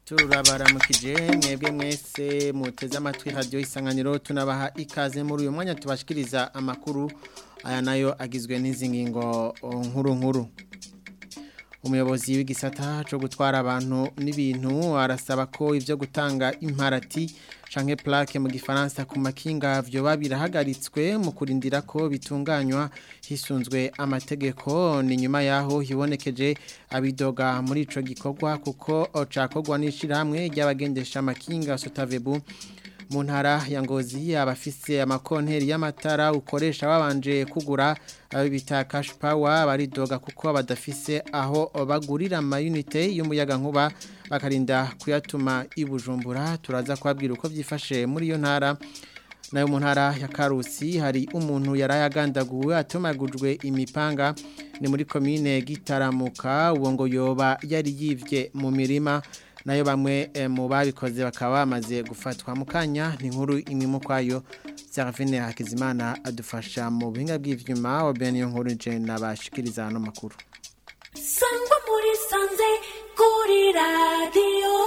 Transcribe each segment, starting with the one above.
turabaramukije mwebwe mwese muteze amatwi radio isanganiro tunabaha ikaze muri uyu mwanya tubashikiriza amakuru aya nayo agizwe n'izi ngingo nkuru nkuru umuyobozi w'igisata cyo gutwara abantu n'ibintu arasaba ko ibyo gutanga imparati canke plaque mu gifaransa ku makinga vyo babirahagaritswe mu kurindira ko bitunganywa hisunzwe amategeko ni nyuma yaho hibonekeje abidoga muri ico gikorwa kuko cakogwa n'ishirahamwe ry'abagendesha amakinga Sotavebu mu ntara ya ngozi abafise amakonteri y'amatara ukoresha babanje kugura abo bita cash power baridoga kuko badafise aho bagurira amayunite y'umuyaga nkuba bakarinda kuyatuma ibujumbura turaza kubabwira uko byifashe muri iyo ntara nayo mu ntara ya karusi hari umuntu yarayagandaguwe atomagujwe imipanga ni muri komine gitaramuka uwo ngo yoba yari yivye mu mirima nayo bamwe mu babikoze bakaba bamaze gufatwa mu kanya ni nkuru imwe mu kwayo Serafine Hakizimana adufasha mu buhinga bw'ivyuma wa Benio nkuru je nabashikiriza no makuru Sangwa muri sanze kuri radio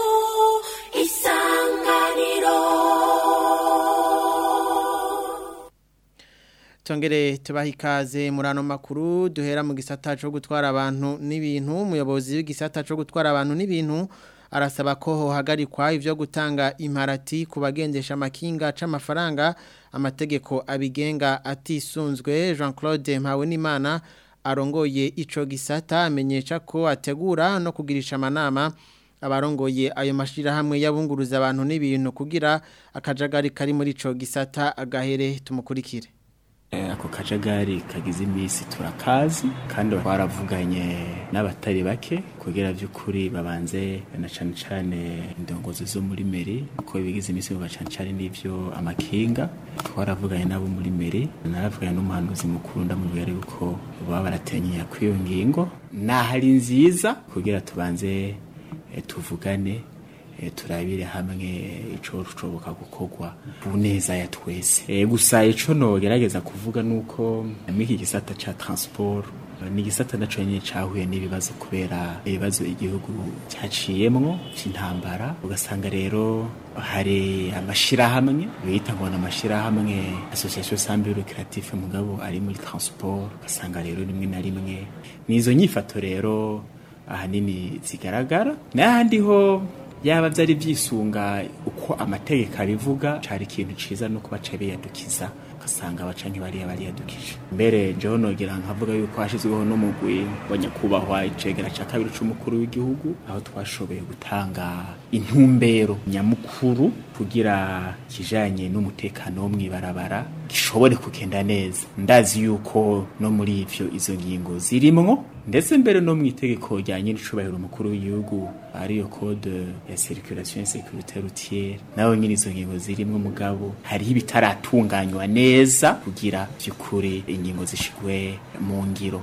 isanganiro Tongere tubaha ikaze muri ano makuru duhera mu gisata cyo gutwara abantu n'ibintu umuyobozi w'igisata cyo gutwara abantu n'ibintu arasaba ko hohagarikwa ivyo gutanga imparati ku bagendesha amakinga c'amafaranga amategeko abigenga atisunzwe Jean Claude Mpawenimana arongoye ico gisata amenyesha ko ategura no kugirisha amanama abarongoye ayo mashirahamwe yabunguruza abantu n'ibintu kugira akajagari kari muri ico gisata agahere tumukurikire ako kajagari kagize iminsi turakazi kandi twaravuganye n'abatari bake kugira by'ukuri babanze na cane cane indongozi zo muri meri ko bigize iminsi biba cane cane n'ivyo amakinga twaravuganye nabo muri meri naravuganye n'umuhanuzi mukuru ndamubwira yuko baba baratenyera kw'iyo ngingo nahari nziza kugira tubanze tuvugane turabire hamwe ico rushoboka gukorwa ku neza ya twese gusa ico nogerageza kuvuga nuko mwiki gisata ca transport ni gisata naco nyine cahuye n'ibibazo kubera ibibazo igihugu cyaciyemwo c'intambara ugasanga rero hari amashirahamwe bita ngo amashirahamwe association sambe lucrative mugabo ari muri transport ugasanga rero rimwe na rimwe nizo nyifato rero ahanini zigaragara n'ahandi ho yaba byari byisunga uko amategeko abivuga cari ikintu ciza no kuba cabiyadukiza ugasanga abacanyi bariya bariyadukije mbere jewe nogira nkavuga yuko hashyizweho n'umugwi wa nyakubahwa icegera ca kabiri c'umukuru w'igihugu aho twashoboye gutanga intumbero nyamukuru kugira kijanye n'umutekano wo mw'ibarabara gishobore kugenda neza ndazi yuko no muri ivyo izo ngingo zirimwo ndetse mbere no mu itegeko rya nyir'icubahiro umukuru w'igihugu ariyo code ya circulation et sécurité routière naho nyine izo ngingo zirimwo mugabo hariho ibitaratunganywa neza kugira by'ukuri ingingo zishigwe mu ngiro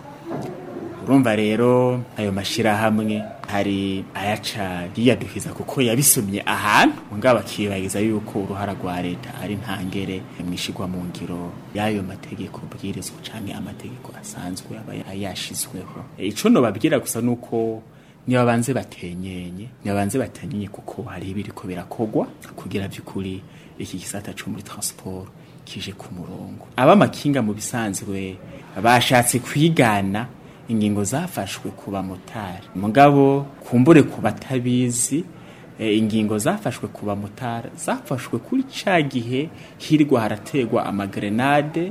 urumva rero ayo mashirahamwe hari ayaca yiyadukiza kuko yabisomye ahantu mugabo akibagiza yuko uruhara rwa leta ari ntangere mwishigwa mu ngiro y'ayo mategeko bwirizwa canke amategeko asanzwe aba yashizweho ico no babwira gusa nuko niba banze batenyenye niba banze batenyenye kuko hari ibiriko birakogwa kugira by'ukuri iki gisata cyo muri transport kije ku murongo abamakinga mu bisanzwe bashatse kwigana ingingo zafashwe ku bamotari mugabo kumbure ku batabizi ingingo zafashwe ku bamotari zafashwe kuri ca gihe hirwa harategwa amagrenade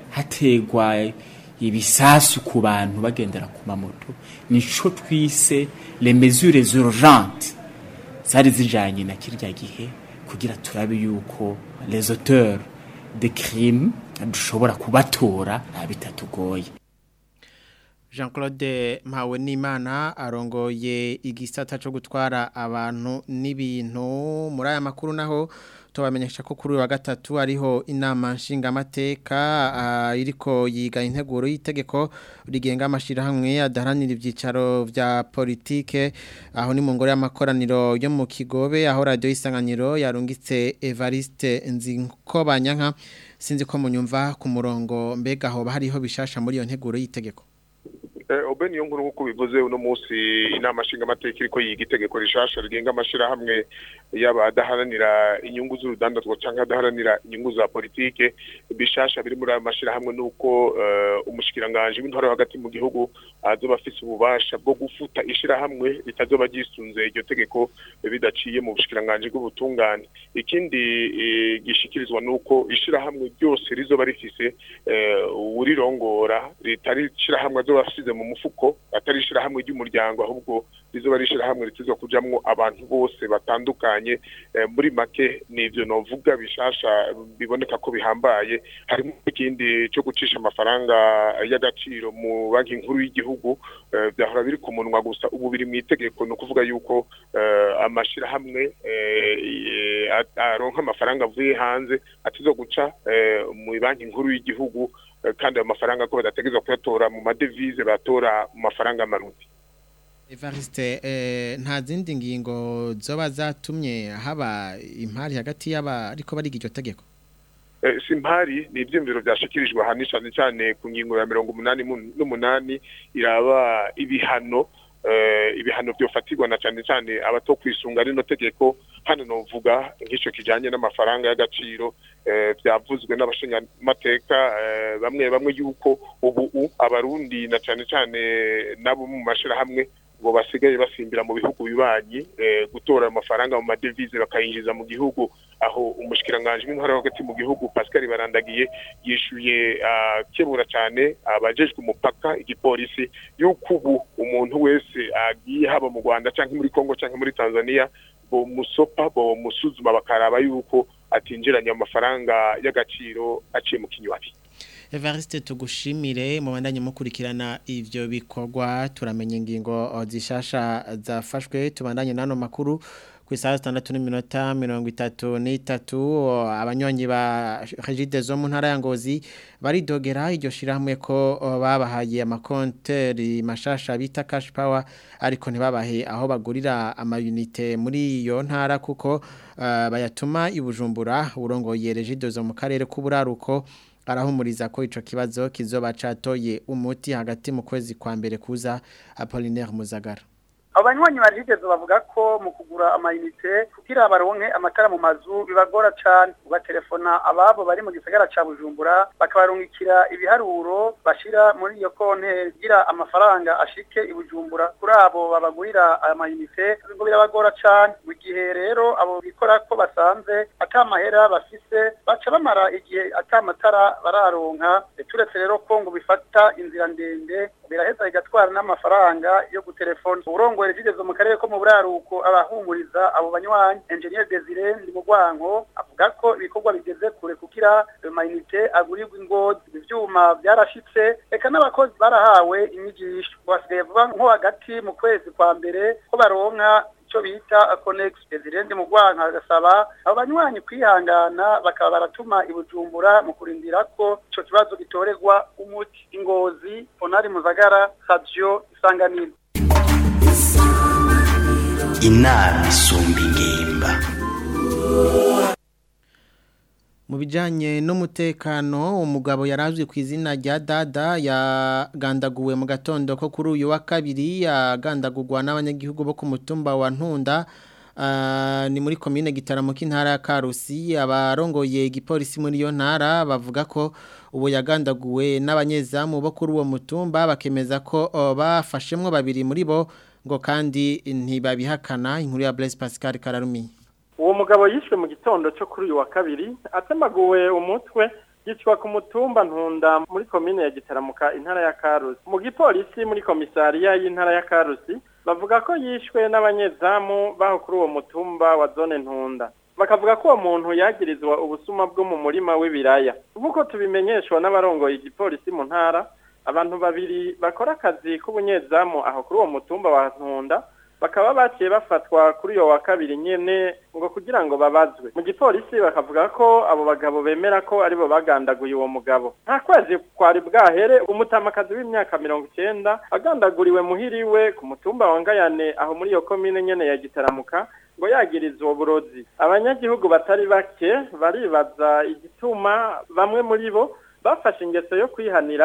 hategwa ibisasu ku bantu bagendera ku mamoto nico twise les mesures urgentes zari zijanye na kirya gihe kugira turabe yuko les auteurs de crimes dushobora kubatora bitatugoye Jean Claude Mpawe Nimana arongoye igisata cyo gutwara abantu n'ibintu muri aya makuru naho tubamenyesha ko kuri wa gatatu ariho inama nshingamateka uh, iriko yiga integuro y'itegeko rigenga amashirahamwe adaharanira ivyicaro vya politike aho ni mu ngoro y'amakoraniro yo mu Kigobe aho radio isanganiro yarungitse Evariste Nzinkobanyanka sinzi ko munyumva ku murongo mbega aho hariho bishasha muri iyo nteguro y'itegeko obe niyo nkuru nk'uko bivuze uno munsi inama nshingamateka iriko yiga itegeko rishasha rigenga amashirahamwe y'abadaharanira inyungu z'urudandazwa canke adaharanira inyungu za politike bishasha biri muri ayo mashirahamwe nuko umushikiranganje w'intwaro hagati mu gihugu azoba afise ububasha bwo gufuta ishirahamwe ritazoba ryisunze iryo tegeko bidaciye mu bushikiranganje bw'ubutungane ikindi gishikirizwa nuko ishirahamwe ryose rizoba rifise urirongora ritari ishirahamwe azoba asize mu mufuko atari ishirahamwe ry'umuryango ahubwo rizoba ari ishirahamwe ritizwa kujamwo abantu bose batandukanye muri make nivyo novuga bishasha biboneka ko bihambaye harimo ikindi cyo gucisha amafaranga y'agaciro mu banki nkuru y'igihugu byahora biri ku munwa gusa ubu biri mu itegeko ni ukuvuga yuko amashirahamwe aronka amafaranga avuye hanze atizo guca mu banki nkuru y'igihugu kandi ayo mafaranga ko badategerezwa kuyatora mu madevize batora mu mafaranga y'amarundi Evariste nta zindi ngingo zoba zatumye haba impari hagati y'aba ariko bariga iryo tegeko si impari ni ibyumviro byashikirijwe ahantu cyane cyane ku ngingo ya mirongo umunani n'umunani iraba ibihano ibihano byofatirwa na cyane cyane abato kwisunga rino tegeko hano novuga nk'icyo kijyanye n'amafaranga y'agaciro byavuzwe n'abashingamateka bamwe bamwe yuko ubu abarundi na cyane cyane nabo mu mashyirahamwe ngo basigaye basimbira mu bihugu bibanyi gutora amafaranga mu madevize bakayinjiza mu gihugu aho umushikiranganje w'intwara hagati mu gihugu Pascal Barandagiye yishuye kebura cyane abajejwe umupaka igipolisi yuko ubu umuntu wese agiye haba mu Rwanda cyangwa muri Kongo cyangwa muri Tanzania bo musopa bo musuzuma bakaraba yuko atinjiranye amafaranga y'agaciro aciye mu kinywabi Evariste tugushimire mu bandanye mukurikirana ivyo bikorwa turamenya ingingo zishasha zafashwe tubandanye nano makuru ku isaha 6:33 abanyonyi ba Regide zo mu ntara ya Ngozi baridogera iryo shiramwe ko babahaye amakonteri mashasha bita cash power ariko ntibabahe aho bagurira amayunite muri iyo ntara kuko uh, bayatuma ibujumbura urongoye Regide zo mu karere k'uburaruko arahumuriza ko ico kibazo kizoba catoye umuti hagati mu kwezi kwa mbere kuza Apollinaire Muzagara abanywanyi barigeze bavuga ko mu kugura amayinite kugira baronke amatara mu mazu bibagora cyane ubatelefona ababo bari mu gisagara ca Bujumbura bakabarungikira ibiharuro bashira muri iyo konte kugira amafaranga ashike i Bujumbura kuri abo babagurira amayinite ngo birabagora cyane mu gihe rero abo bikora ko basanze atamahera bafise baca bamara igihe atamatara bararonka turetse rero ko ngo bifata inzira ndende biraheza bigatwara n'amafaranga yo gutelefona uburongo rigeze mu karere ko mu buraruko abahumuriza abo banywanyi engineer Desire ndi mu gwanko avuga ko ibikorwa bigeze kure kugira amayinite agurirwa ingozi ivyuma byarashitse eka n'abakozi barahawe inyigisho basigaye vuba nko hagati mu kwezi kwa mbere ko baronka ico bita Connex Desire ndi mu gwanko agasaba abo banywanyi kwihangana bakaba baratuma ibujumbura mu kurindira ko ico kibazo gitoregwa umuti ingozi Onari Muzagara Radio Isanganiro inama isumba ingimba mu bijyanye n'umutekano umugabo yarazwi ku izina rya dada yagandaguwe mu gatondo ko kuri uyu wa kabiri yagandagurwa n'abanyagihugu bo ku mutumba wa ntunda ni muri komine gitaramo k'intara ya karusi abarongoye igipolisi muri iyo ntara bavuga ko ubu yagandaguwe n'abanyezamu bo kuri uwo mutumba bakemeza ko bafashemwo babiri muri bo ngo kandi ntibabihakana inkuru ya Blaise Pascal Kararumi uwo mugabo yishwe mu gitondo cyo kuri uyu wa kabiri atemaguwe umutwe yicwa ku mutumba ntunda muri komine ya gitaramuka intara ya karusi mu gipolisi muri komisariya y'intara ya karusi bavuga ko yishwe n'abanyezamu baho kuri uwo mutumba wa zone ntunda bakavuga ko uwo muntu yagirizwa ubusuma bwo mu murima w'ibiraya nk'uko tubimenyeshwa n'abarongoye igipolisi mu ntara abantu babiri bakora akazi k'ubunyezamu aho kuri uwo mutumba wa ntunda bakaba baciye bafatwa kuri uyo wa kabiri nyene ngo kugira ngo babazwe mu gipolisi bakavuga ko abo bagabo bemera ko aribo bagandaguye uwo mugabo nta kwezi kwari bwahere umutamakazi w'imyaka mirongo icyenda agandaguriwe muhiriwe ku mutumba wa ngayane aho muri iyo komine nyene ya gitaramuka ngo yagiriza uwo burozi abanyagihugu batari bake baribaza igituma bamwe muri bo bafashe ingeso yo kwihanira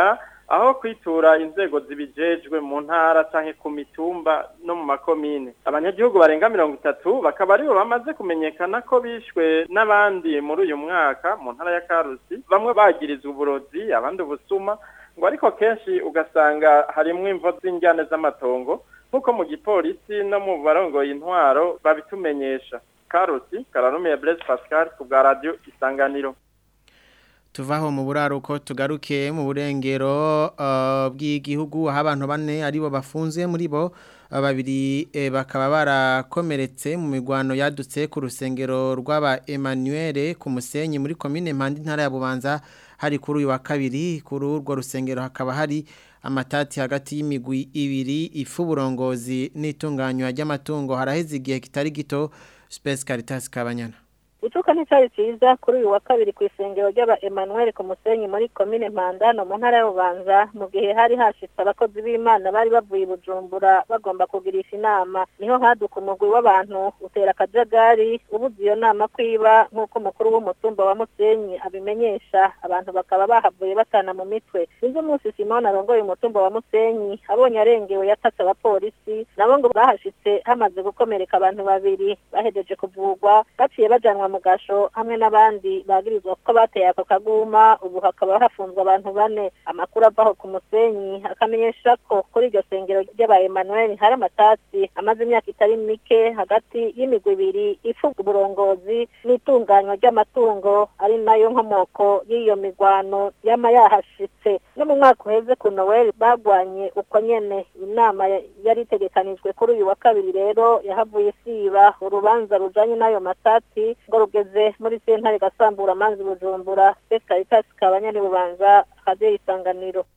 aho kwitura inzego zibijejwe mu ntara canke ku mitumba no mu makomine abanyagihugu barenga mirongo itatu bakaba aribo bamaze kumenyekana ko bishwe n'abandi muri uyu mwaka mu ntara ya karusi bamwe bagirizwa uburozi abandi ubusuma ngo ariko kenshi ugasanga harimwo imvo z'injyane z'amatongo nk'uko mu gipolisi no mu barongoye intwaro babitumenyesha karusi kararumiye blaise pascal ku bwa radio isanganiro tuvaho mu buraruko tugaruke mu burengero uh, bw'igihugu aho abantu bane aribo bafunze muri bo uh, babiri eh, bakaba barakomeretse mu migwano yadutse ku rusengero rw'aba Emmanuel ku musenyi muri commune Mpandi ntara ya Bubanza hari kuri uyu wa kabiri kuri urwo rusengero hakaba hari amatati hagati y'imigwi ibiri ifu burongozi n'itunganywa ry'amatungo haraheze igihe kitari gito Space Caritas Kabanyana Icuka nticari ciza kuri uyu wa kabiri ku isengero ry'aba Emmanuel ku musenyi muri komine Mpandano mu ntara y'Ubanza mu gihe hari hashitse abakozi b'Imana bari bavuye i Bujumbura bagomba kugirisha inama niho haduka umugwi w'abantu utera akajagari ubuze iyo nama kwiba nk'uko umukuru w'umutumba wa Musenyi abimenyesha abantu bakaba bahavuye batana mu mitwe sinzi umunsi Simone arongoye umutumba wa Musenyi abonye arengewe yatatse abapolisi nabo ngo bahashitse hamaze gukomereka abantu babiri bahejeje kuvugwa baciye bajanwa mu gasho hamwe n'abandi bagirizwa ko bateye ako kaguma ubu hakaba hafunzwe abantu bane amakuru avaho ku musenyi akamenyesha ko kuri iryo sengero ry'aba Emmanuel hari amatasi amaze imyaka itari mike hagati y'imigwi ibiri ifunga uburongozi n'itunganywa ry'amatungo ari nayo nkomoko y'iyo migwano yama yahashitse no mu mwaka uheze ku Noel bagwanye uko nyene inama yari itegekanijwe kuri uyu wa kabiri rero yahavuye isiba urubanza rujanye n'ayo matati ngo rugeze muri sentare gasambura amanzi bujumbura Caritas kabanyani bubanza kaze isanganiro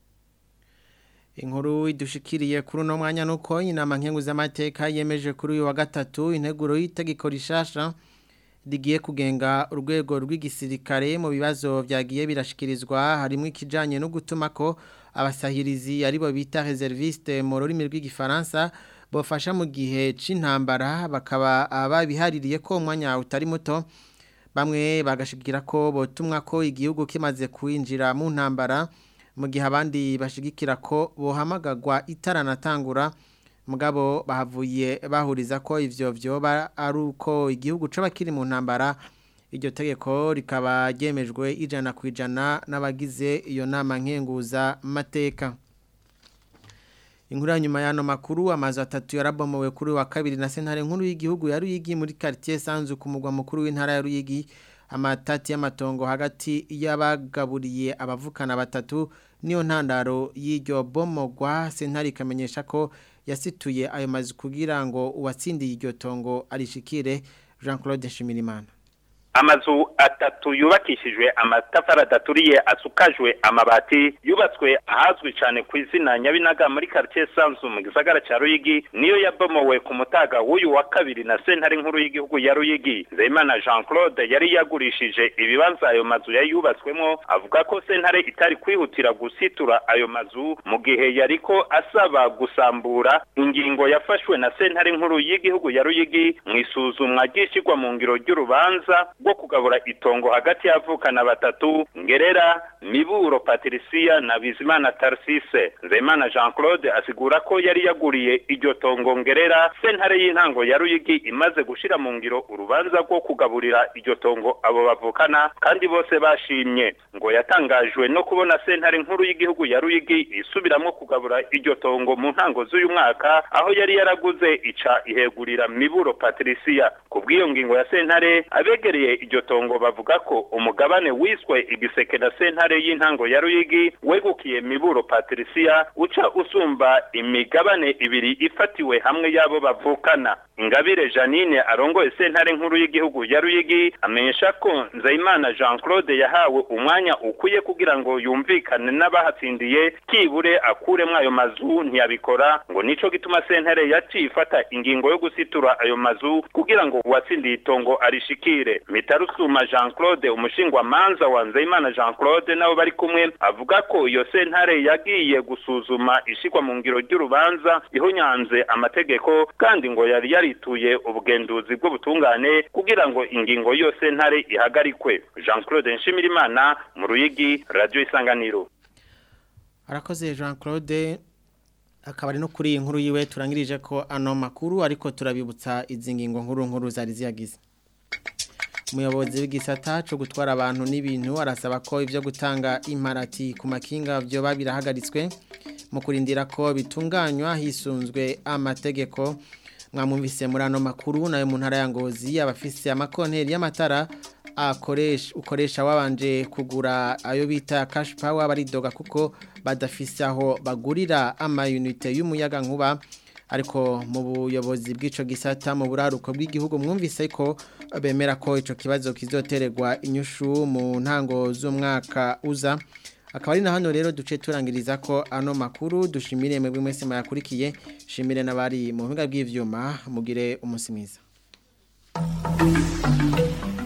Inkuru idushikiriye kuri uno mwanya nuko inama nkengu z'amateka yemeje kuri uyu wa gatatu integuro y'itegeko rishasha rigiye kugenga urwego rw'igisirikare mu bibazo byagiye birashikirizwa harimo ikijanye no gutuma ko abasahirizi aribo bita reserviste mu rurimi rw'igifaransa bofasha mu gihe c'intambara bakaba babihaririye ko umwanya utari muto bamwe bagashikira ko botumwa ko igihugu kimaze kwinjira mu ntambara mu gihe abandi bashigikira ko bohamagagwa itaranatangura mugabo bahavuye bahuriza ko ivyo vyoba ari uko igihugu coba kiri mu ntambara iryo tegeko rikaba ryemejwe ijana ku ijana n'abagize iyo nama nkenguza mateka Inkuru ya nyuma y'ano makuru amazu atatu yarabomowe kuri wa kabiri na sentare nkuru y'igihugu ya Ruyigi muri quartier Sanzu ku mugwa mukuru w'intara ya Ruyigi amatati y'amatongo hagati y'abagaburiye abavukana batatu niyo ntandaro y'iryo bomogwa sentare ikamenyesha ko yasituye ayo mazu kugira ngo uwatsindiye iryo tongo arishikire Jean Claude Shimirimana amazu atatu yubakishijwe amatafari adaturiye asukajwe amabati yubatswe ahazwi cyane ku izina nyabinaga muri quartier Sanzu mu gisagara cya Ruyigi niyo yabomowe ku mutaga w'uyu wa kabiri na sentare nkuru y'igihugu ya Ruyigi Nzeyimana Jean Claude yari yagurishije ibibanza ayo mazu yayubatswemo avuga ko sentare itari kwihutira gusitura ayo mazu mu gihe yariko asaba gusambura ingingo yafashwe na sentare nkuru y'igihugu ya Ruyigi mu isuzumwa ry'ishigwa mu ngiro ry'urubanza bwo kugabura itongo hagati y'avukana batatu ngerera miburo patricia na bizimana tarsise nzemana jean claude asigura ko yari yaguriye iryo tongo ngerera sentare y'intango ya ruyigi imaze gushira mu ngiro urubanza rwo kugaburira iryo tongo abo bavukana kandi bose bashimye ngo yatangajwe no kubona sentare nkuru y'igihugu ya ruyigi isubiramo kugabura iryo tongo mu ntango z'uyu mwaka aho yari yaraguze ica ihegurira miburo patricia ku bw'iyo ngingo ya sentare abegereye iryo tongo bavuga ko umugabane wiswe igiseke na sentare y'intango ya ruyigi wegukiye miburo patricia uca usumba imigabane ibiri ifatiwe hamwe y'abo bavukana ingabire janine arongoye sentare nkuru y'igihugu ya ruyigi amenyesha ko nzayimana jean claude yahawe umwanya ukwiye kugira ngo yumvikane n'abahatsindiye kibure akuremwo ayo mazu ntiyabikora ngo nico gituma sentare yaciye ifata ingingo yo gusitura ayo mazu kugira ngo uwatsindiye itongo arishikire mitarusuma jean claude umushingwa manza wa nzeyimana jean claude nabo bari kumwe avuga ko iyo sentare yagiye gusuzuma ishigwa mu ngiro ry'urubanza ihonyanze amategeko kandi ngo yari yarituye ubugenduzi bw'ubutungane kugira ngo ingingo iyo sentare ihagarikwe jean claude nshimirimana mu ruyigi radio isanganiro arakoze Jean Claude akaba ari no kuri iyi nkuru yiwe turangirije ko ano makuru ariko turabibutsa izi ngingo nkuru nkuru zari ziyagize umuyobozi w'igisata cyo gutwara abantu n'ibintu arasaba ko ibyo gutanga imparati ku makinga byo babirahagaritswe mu kurindira ko bitunganywa hisunzwe amategeko mwamwumvise muri ano makuru nayo mu ntara ya ngozi abafise amakonteri y'amatara akoresha ukoresha wabanje kugura ayo bita cash power baridoga kuko badafise aho bagurira amayunite y'umuyaga nkuba ariko mu buyobozi bw'ico gisata mu buraruko bw'igihugu mwumvise ko bemera ko ico kibazo kizotererwa inyushu mu ntango z'umwaka uza akaba ari na hano rero duce turangiriza ko ano makuru dushimire mwebwe mwese mayakurikiye shimire n'abari mu buhinga bw'ivyuma mugire umunsi mwiza